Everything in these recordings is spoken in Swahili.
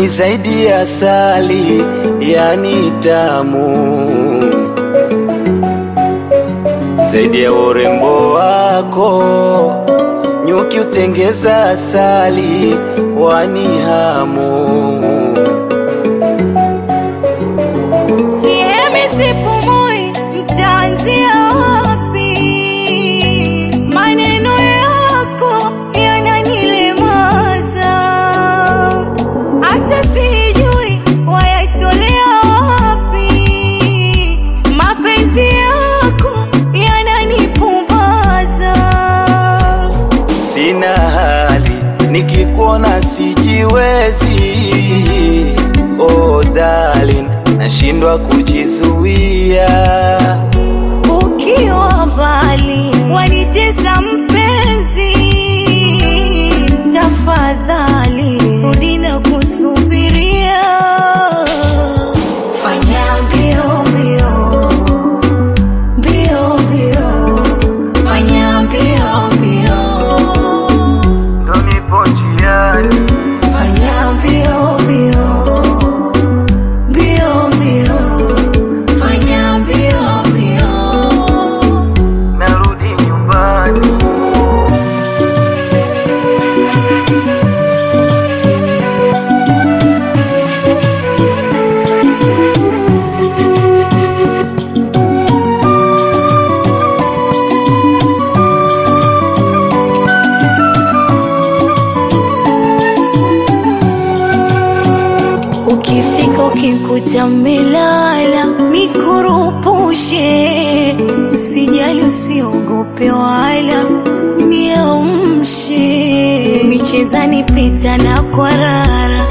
ni zaidi ya asali, yani tamu zaidi ya urembo wako. Nyuki utengeza asali, wani hamu Sihemi sipumui, nitaanzia wapi? Maneno yako yananilemaza, hata sijui wayatolea wapi. Mapenzi yako yananipumbaza. sina hali, nikikuona sijiwezi. Oh darling, nashindwa kujizuia. Ukiwa mbali wanitesa mpenzi, tafadhali rudi na kusubiria. Fanya mbio mbio mbio mbio, fanya mbio mbio, Ndo nipo njiani, fanya mbio mbio mbio mbio, fanya mbio mbio. narudi nyumbani. Ukifika ukikuta melala, nikurupushe, usijali, usiogope wala niamshe, michezani pita na kwarara,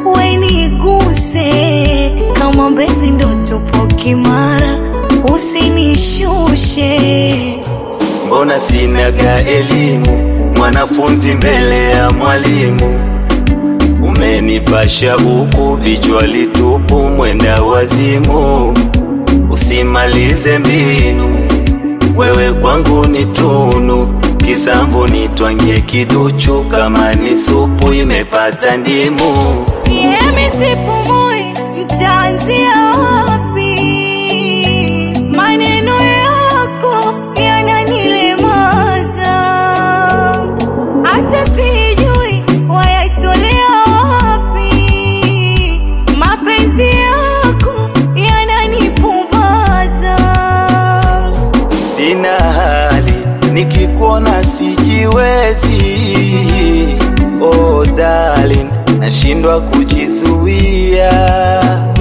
weniguse kama mbezi, ndo tupo kimara, usinishushe Mbona sinaga elimu, mwanafunzi mbele ya mwalimu? Umenipasha huku vichwa litupu, mwenda wazimu. Usimalize mbinu, wewe kwangu ni tunu. Kisamvu nitwangie kiduchu, kama ni supu imepata ndimu. Sihemi sipumui, nitaanzia wapi? Maneno yako yananilemaza, hata sijui wayatolea wapi. Mapenzi yako yananipumbaza. Sina hali, nikikuona sijiwezi. Oh darling, nashindwa kujizuia.